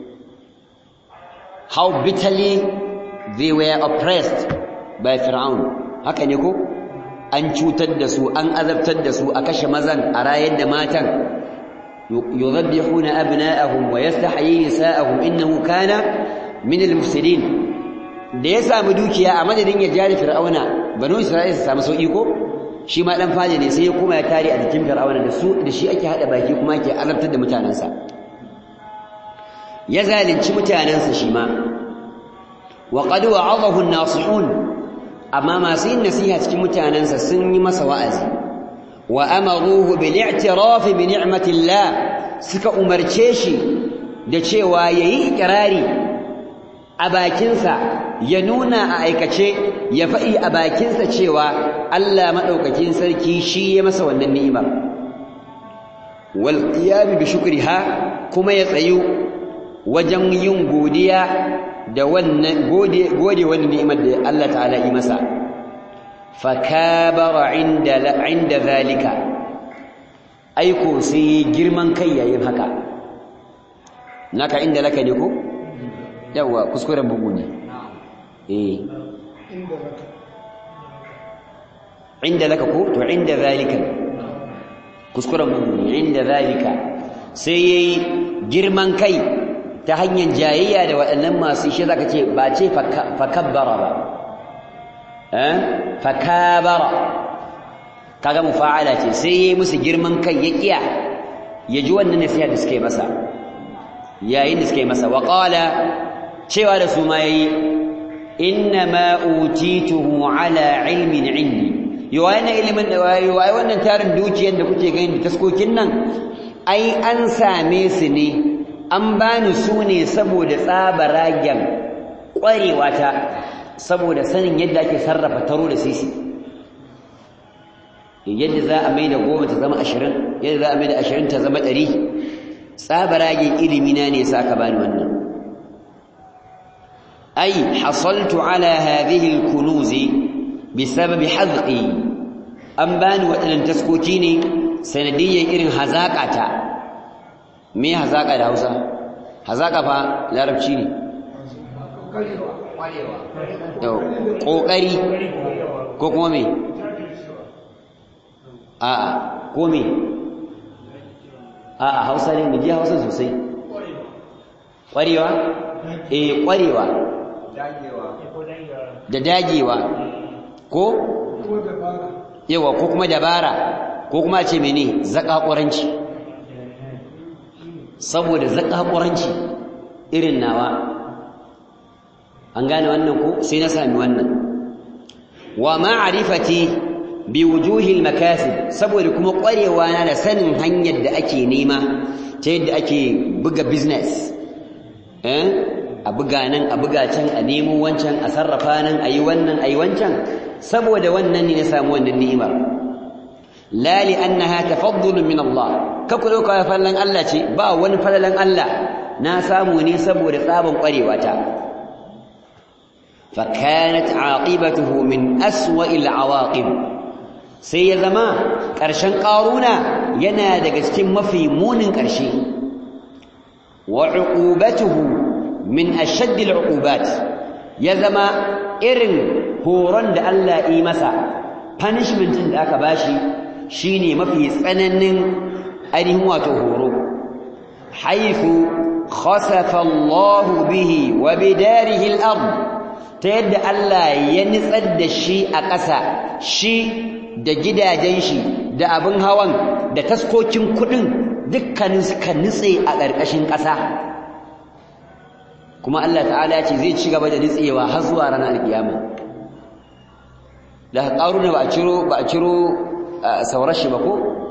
how bitterly they were oppressed by fir'aun haka ne ko an cutar da su an azabtar da su a kashe mazan a rayar da matan يذبحون أبناءهم ويستحيي نساءهم إنه كان من المفسدين da ya samu dukiya a madadin ya jari fir'auna banu isra'ila su samu sauki ko shi ma dan faje ne sai ya koma ya tare a jikin fir'auna da su da shi ake hada baki kuma ake azabtar da mutanansa ya zalunci mutanansa shi ma wa qad wa'adahu an-nasihun amma masu yin nasiha cikin mutanansa sun yi masa wa'azi wa amaruhu bil i'tiraf bi ni'matillah suka umarce shi da cewa yayi ikrari a bakinsa ya nuna a aikace ya faɗi a bakinsa cewa Allah madaukakin sarki shi ya masa wannan ni'imar wal qiyam bi shukriha kuma ya tsayu wajen yin godiya da wannan gode gode wannan ni'imar da Allah ta'ala yi masa fakabara inda inda zalika aiko sai girman kai yayin haka naka inda laka ne ko yawa kuskuren bugu ne eh inda laka ko to inda zalika kuskuren bugu ne inda zalika sai yayi girman kai ta hanyar jayayya da waɗannan masu shi zaka ce ba ce fakabbara ba fakabara kaga mufa'ala ce sai yayi musu girman kai ya kiya ya ji wannan nasiha da suke masa yayin da suke masa wa qala cewa da su ma yayi inna ma utituhu ala ilmin indi yawan ilimin da wayi wai wannan tarin dukiyar da kuke gani da taskokin nan ai an same su ne an bani su ne saboda tsabaragen kwarewa ta saboda sanin yadda ake sarrafa taro da sisi yadda za a mai da goma ta zama ashirin yadda za a mai da ashirin ta zama ɗari tsabaragen ilimina ne sa ka bani wannan ai hasaltu ala hadhihi alkunuzi bisababi hazqi an bani waɗannan taskoki ne sanadiyyar irin hazaƙata me hazaƙa da Hausa hazaƙa fa larabci ne ƙoƙari ko kuma me a'a ko me a'a hausa ne mu ji hausa sosai ƙwarewa eh ƙwarewa da dagewa ko yawa ko kuma dabara ko kuma ce mene zaƙaƙuranci saboda zaƙaƙuranci irin nawa an gane wannan ko sai na sami wannan wa ma'rifati bi wujuhil makasib saboda kuma ƙwarewa na da sanin hanyar da ake nema ta yadda ake buga business eh a buga nan a buga can a nemo wancan a sarrafa nan a yi wannan a yi wancan saboda wannan ne na samu wannan ni'imar la li annaha tafaddulun min Allah ka ku dauka fallan Allah ce ba wani falalan Allah na samu ne saboda tsaban ƙwarewa ta fa kanat aqibatuhu min aswa'il awaqib sai ya zama ƙarshen ƙaruna yana daga cikin mafi munin ƙarshe wa uqubatuhu min ashaddil uqubat ya zama irin horon da Allah yi masa punishment din da aka bashi shine mafi tsananin ainihin wato horo haifu khasafa Allah bihi wa bidarihi al-ard ta yadda Allah ya nitsar da shi a ƙasa shi da gidajen shi da abin hawan da taskokin kuɗin dukkanin suka nitse a ƙarƙashin ƙasa kuma Allah ta'ala ce zai ci gaba da nitsewa har zuwa ranar alkiyama da ƙaruna ba a ciro ba a ciro saurar shi ba ko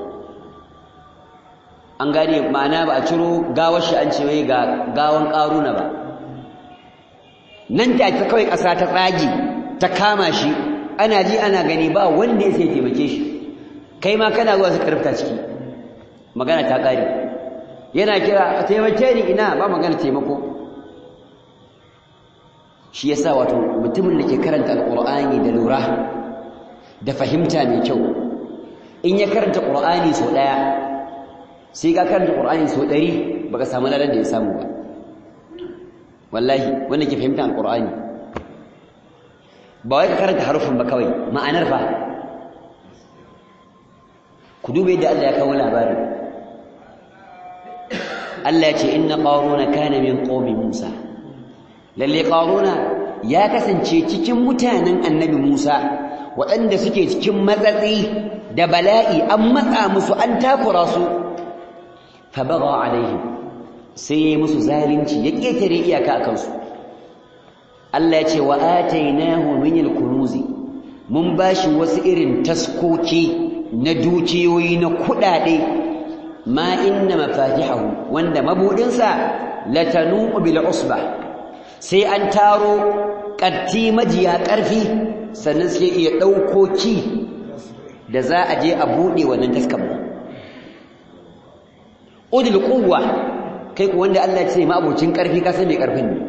an gane ma'ana ba a ciro gawar shi an ce wai ga gawan ƙaruna ba nan ta ta kawai ƙasa ta tsagi ta kama shi ana ji ana gani ba wanda ya sai taimake shi kai ma kana zuwa su karfta ciki magana ta ƙare yana kira taimake ni ina ba magana taimako shi yasa wato mutumin da ke karanta alqur'ani da lura da fahimta mai kyau in ya karanta qur'ani sau daya sai ka karanta qur'ani sau ɗari baka samu ladan da ya samu ba wallahi wanda ke fahimta alqur'ani ba wai ka karanta harufin ba kawai ma'anar fa ku dube yadda Allah ya kawo labarin Allah ya ce inna qaruna kana min qaumi Musa lalle qaruna ya kasance cikin mutanen annabi Musa waɗanda suke cikin matsatsi da bala'i an matsa musu an takura su fa baga alaihim sai ya musu zalunci ya ketare iyaka a kansu Allah ya ce wa atainahu min al-kunuzi mun bashi wasu irin taskoki na dukiyoyi na kudade ma inna mafatihahu wanda mabudinsa latanu bil usbah sai an taro ƙarti majiya ƙarfi sannan sai iya ɗauko ki da za a je a buɗe wannan taskan ba udul quwwa kai ku wanda Allah ya ce ma abocin ƙarfi ka san me ƙarfin ne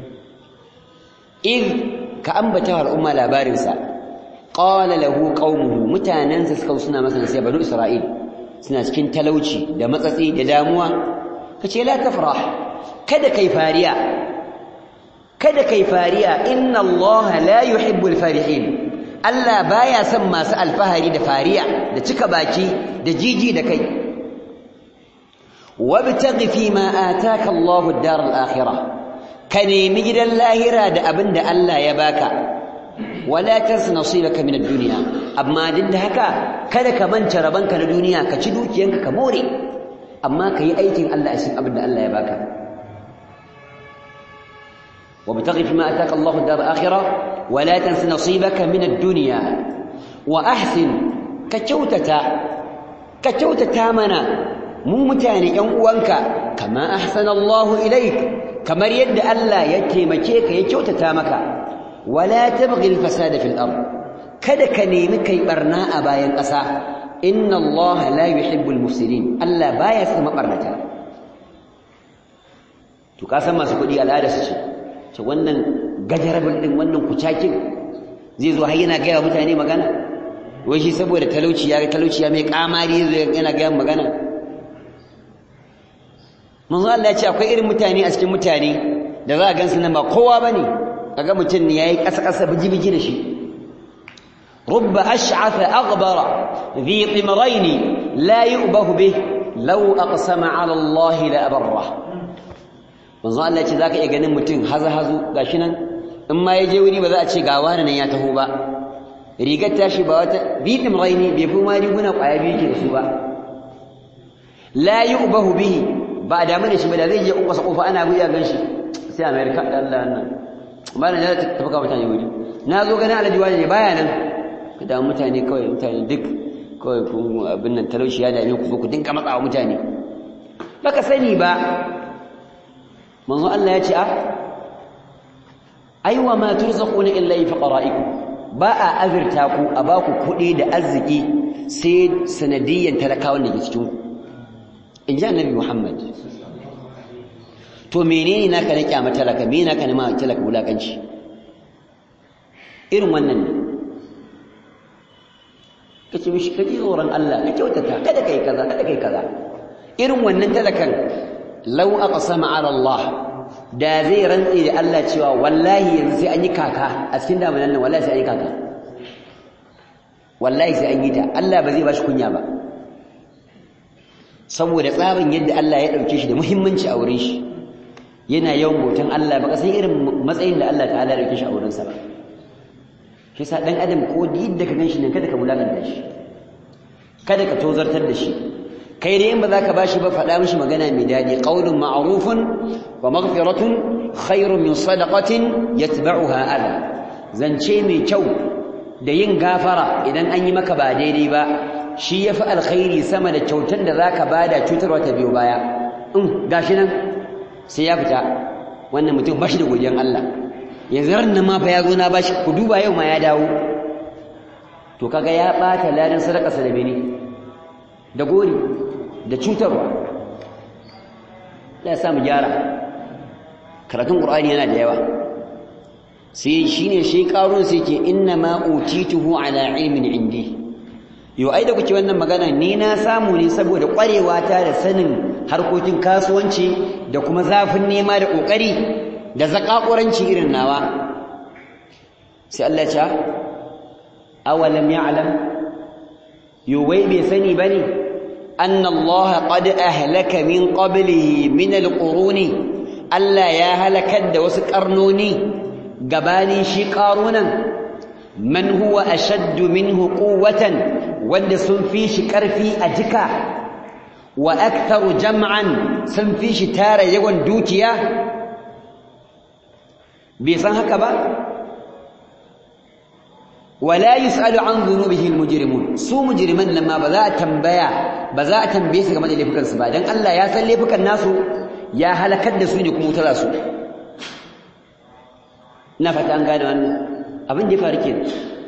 id ka ambata wa al'umma labarin sa qala lahu qaumuhu mutanansa suka suna masa nasiha banu isra'il suna cikin talauci da matsatsi da damuwa kace la tafrah kada kai fariya kada kai fariya inna Allah la yuhibbul farihin Allah baya son masu alfahari da fariya da cika baki da jiji da kai wabtaghi fi ma ataka Allah ad-dar al-akhirah ka nemi gidan lahira da abin da Allah ya baka wala tans nasibaka min ad-dunya amma din da haka kada ka manta rabanka na duniya ka ci dukiyanka ka more amma ka yi aikin Allah a cikin abin da Allah ya baka وابتغ فيما آتاك الله الدار الآخرة ولا تنس نصيبك من الدنيا وأحسن كتوتة كتوتة منا مو متاني ينقوانك كما أحسن الله إليك كما يد ألا يتيمكيك يكوتة مك ولا تبغي الفساد في الأرض kada ka nemi kai barna a bayan ƙasa inna Allah la yuhibbul mufsidin Allah baya son mabarnata to ka san masu kuɗi al'ada su ce ce wannan gajarabin din wannan kucakin zai zo har yana gaya mutane magana wai shi saboda talauci ya talauci ya mai kamari zai yana gaya magana manzo Allah ya ce akwai irin mutane a cikin mutane da za a gansu nan ba kowa bane kaga mutum ne yayi kasa kasa biji biji da shi rubba ash'atha aghbara dhi timrayn la yu'bahu bih law aqsama 'ala Allah la abarra manzo Allah ce zaka iya ganin mutum haza hazu gashi nan in ma yaje wuri ba za a ce ga wani nan ya taho ba rigar tashi ba wata bitim raini bai fi ma riguna kwaya biyu ke da su ba la yu'bahu bihi ba da mana shi ba da zai je kofa kofa ana buya ganshi sai America da Allah nan ba na da tafi ka mutane wuri na zo ganin Alhaji wani ne baya nan da mutane kawai mutane duk kawai kun abin nan talauci ya dame ku zo ku dinga matsawa mutane baka sani ba manzo Allah ya ce a aiwa ma turzaquna illa fi qara'ikum ba a azurta ku a ba ku kuɗi da arziki sai sanadiyyan talakawan da ke cikin ku in ji annabi Muhammad to menene naka na kyama talaka me naka na ma talaka wulakanci irin wannan ne kace mishi kaji tsoron Allah ka kyautata kada kai kaza kada kai kaza irin wannan talakan law aqsama ala Allah da zai rantsi da Allah cewa wallahi yanzu sai an yi kaka a cikin damanan nan wallahi sai an yi kaka wallahi sai an yi ta Allah ba zai bashi kunya ba saboda tsarin yadda Allah ya dauke shi da muhimmanci a wurin shi yana yawan bautan Allah baka san irin matsayin da Allah ta'ala ya dauke shi a wurin sa ba shi sa dan adam ko yadda ka ganshi nan kada ka mulakanta shi kada ka tozartar da shi kai dai in ba za ka bashi ba faɗa mishi magana mai daɗi qaulun ma'rufun wa maghfiratun khairun min sadaqatin yatba'uha adha zance mai kyau da yin gafara idan an yi maka ba daidai ba shi yafi alkhairi sama da kyautar da zaka bada cutarwa ta biyo baya in gashi nan sai ya fita wannan mutum bashi da godiyan Allah yanzu ran nan ma fa ya zo na bashi ku duba yau ma ya dawo to kaga ya bata ladan sadaka sa da bene da gori da cutarwa ya sa mu gyara karatun qur'ani yana da yawa sai shine shi karun sai ke inna ma utituhu ala ilmin indi yo ai da kuke wannan magana ni na samu ne saboda kwarewa ta da sanin harkokin kasuwanci da kuma zafin nema da kokari da zakakuranci irin nawa sai Allah ya ce awalam ya'lam yo wai bai sani bane أن الله قد أهلك من قبله من القرون ألا يا هلك وسكرنوني قباني شقارونا من هو أشد منه قوة ود سنفي شكر في أجكا وأكثر جمعا سنفي شتار يوان دوتيا بيسان هكذا ولا يسأل عن ذنوبه المجرمون سو مجرمان لما بذا تنبيا بذا تنبيه su game da laifukan su ba dan Allah ya san laifukan nasu ya halakar da su ne kuma wutar su ina fata an gane wannan abin da ya faru kenan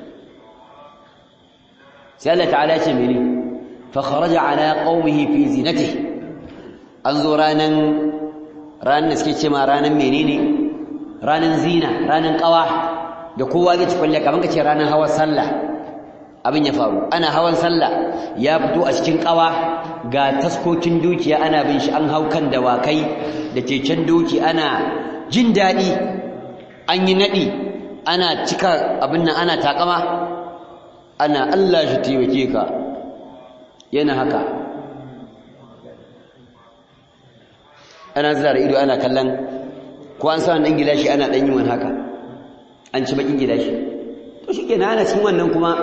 sai Allah ta'ala ce mene fa kharaja ala qaumihi fi zinatihi an zo ranan ranan da suke ce ma ranan menene ranan zina ranan qawa da kowa zai ci kwalle kaman kace ranar hawan sallah abin ya faru ana hawan sallah ya fito a cikin kawa ga taskokin dukiya ana bin shi an hau kan dawakai da keken doki ana jin daɗi an yi naɗi ana cika abin nan ana takama ana Allah shi taimake ka yana haka ana zira ido ana kallon ko an sa ɗan gilashi ana ɗan yi wani haka an ci bakin gida shi to shikenan ana cikin wannan kuma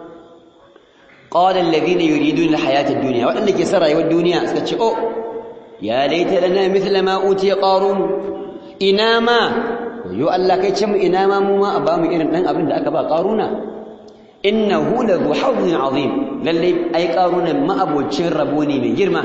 qala alladhina yuridun alhayata ad-dunya wadanda ke son rayuwar duniya suka ce oh ya laita lana mithla ma utiya qarun ina ma yo Allah kai ce mu ina ma mu ma a ba mu irin dan abin da aka ba qaruna innahu la dhu hawzin azim lalle ai qaruna ma abocin rabo ne mai girma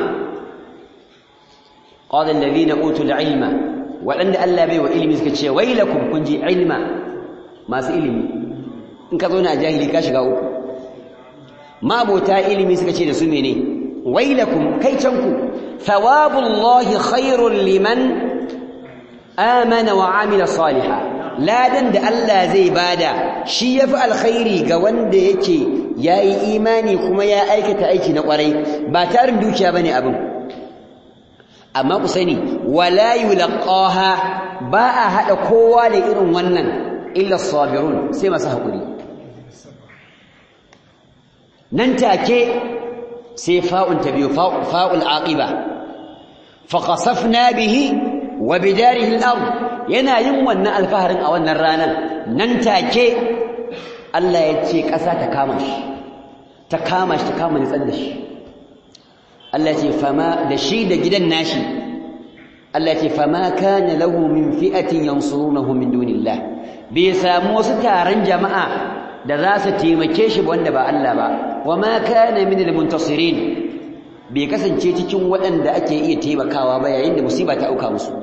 qala alladhina utul ilma wadanda Allah bai wa ilimi suka ce wailakum kun ji ilma masu ilimi in ka zo na jahili ka shiga uku mabota ilimi suka ce da su mene wailakum kai canku thawabullahi khairul liman amana wa amila salihan ladan da Allah zai bada shi yafi alkhairi ga wanda yake yayi imani kuma ya aikata aiki na kwarai ba tarin dukiya bane abin amma ku sani wala yulqaha ba a hada kowa da irin wannan illa sabirun sai masu haƙuri nan take sai fa'un ta biyu fa'ul aqiba fa qasafna bihi wa bidarihi al-ard yana yin wannan alfaharin a wannan ranar nan take Allah ya ce ƙasa ta kama shi ta kama shi ta kama nitsar da shi Allah ya ce fama da shi da gidan nashi Allah ya ce fama kana lahu min fi'atin yansurunahu min dunillah bai samu wasu taron jama'a da za su taimake shi wanda ba Allah ba wa ma kana min al-muntasirin bai kasance cikin waɗanda ake iya taimakawa ba yayin da musiba ta auka musu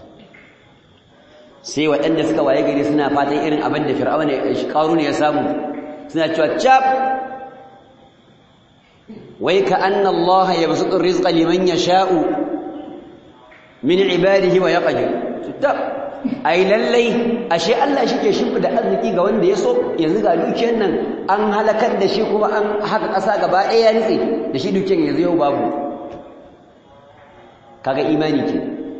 sai waɗanda suka waye gari suna fatan irin abin da fir'auna ya ya samu suna cewa cap wai ka anna Allah yabsutu rizqa liman yasha'u min ibadihi wa yaqdir tab ai lallai ashe Allah shike shimfida arziki ga wanda ya so yanzu ga dukiyar nan an halakar da shi kuma an haka ƙasa gaba ɗaya ya nitse da shi dukiyar yanzu yau babu kaga imani ke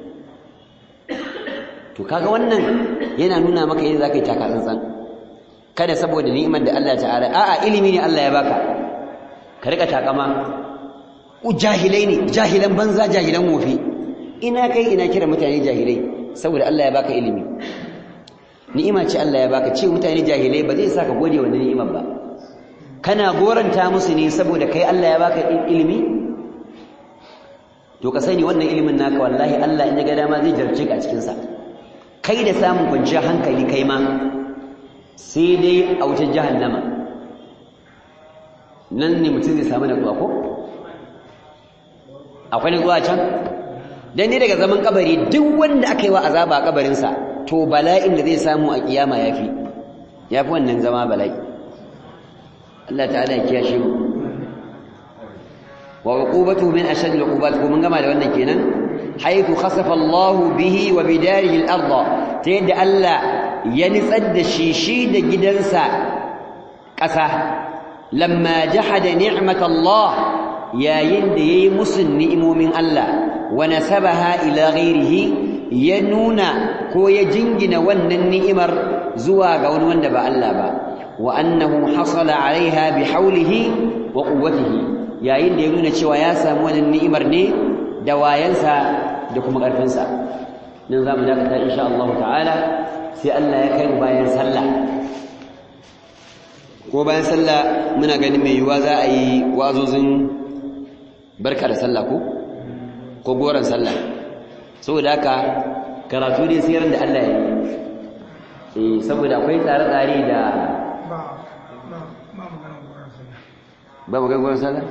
to kaga wannan yana nuna maka yadda zaka yi taka tsantsan kada saboda ni'imar da Allah ta'ala a'a ilimi ne Allah ya baka ka rika takama jahilai ne jahilan banza jahilan wofi ina kai ina kira mutane jahilai saboda Allah ya baka ilimi ni'ima ce Allah ya baka ce mutane jahilai ba zai saka gode wa ni'imar ba kana goranta musu ne saboda kai Allah ya baka ilimi to ka sani wannan ilimin naka wallahi Allah in ya ga dama zai jarce ka a cikin sa kai da samun kwanciyar hankali kai ma sai dai a wutar jahannama nan ne mutum zai samu natsuwa ko akwai natsuwa can dan ne daga zaman kabari duk wanda aka yi wa azaba a kabarinsa to bala'in da zai samu a kiyama yafi yafi wannan zama bala'i Allah ta'ala ya kiyashe mu wa uqubatu min ashad al-uqubat ko mun gama da wannan kenan haythu khasafa Allah bihi wa bidarihi al-ard ta yadda Allah ya nitsar da shi shi da gidansa ƙasa lamma jahada ni'mat Allah yayin da yayi musun ni'imomin Allah wa nasabaha ila ghairihi ya nuna ko ya jingina wannan ni'imar zuwa ga wani wanda ba Allah ba wa annahu hasala alaiha bi haulihi wa quwwatihi yayin da ya nuna cewa ya samu wannan ni'imar ne da wayansa da kuma ƙarfinsa nan za mu dakata insha Allah ta'ala sai Allah ya kai mu bayan sallah ko bayan sallah muna ganin mai yiwuwa za a yi wazozin barka da sallah ko ko goron sallah saboda haka karatu dai sai da Allah ya yi saboda akwai tsare-tsare da ba mu goron sallah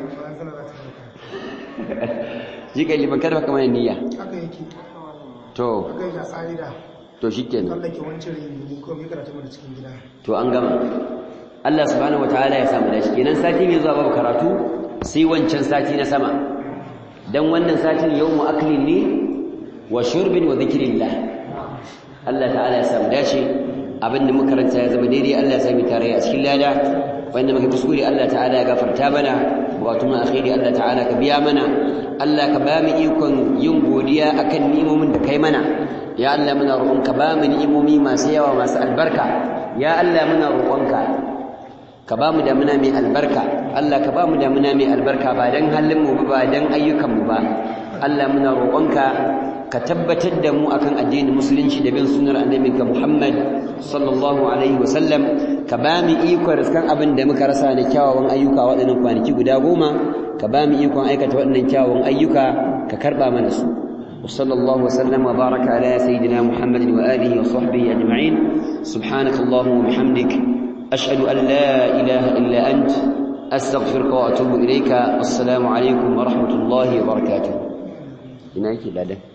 shi kai liman kada kamar niyya haka yake to haka yake a tsari da to shikenan tsallake wancan rini ko mai karatu mana cikin gida to an gama Allah subhanahu wataala ya samu dashi kenan sati mai zuwa babu karatu sai wancan sati na sama dan wannan satin yawmu aklin ne wa shurbin wa dhikrillah Allah ta'ala ya samu dace abinda muka karanta ya zama daidai Allah ya sami tare a cikin lada wanda muka kuskure Allah ta'ala ya gafarta mana bukatun mu akhiri Allah ta'ala ka biya mana Allah ka ba mu ikon yin godiya akan ni'imomin da kai mana ya Allah muna roƙonka ba mu ni'imomi masu yawa masu albarka ya Allah muna roƙonka ka ba mu damuna mai albarka Allah ka ba mu damuna mai albarka ba dan halin mu ba dan ayyukan mu ba Allah muna roƙonka ka tabbatar da mu akan addinin musulunci da bin sunnar annabinka Muhammad sallallahu alaihi wa sallam ka ba mu ikon riskan abin da muka rasa na kyawawan ayyuka waɗannan kwanaki guda goma ka ba mu ikon aikata waɗannan kyawawan ayyuka ka karɓa mana su وصلى الله وسلم وبارك على سيدنا محمد وآله وصحبه أجمعين سبحانك اللهم وبحمدك أشهد أن لا إله إلا أنت أستغفرك وأتوب إليك السلام عليكم ورحمة الله وبركاته هناك لا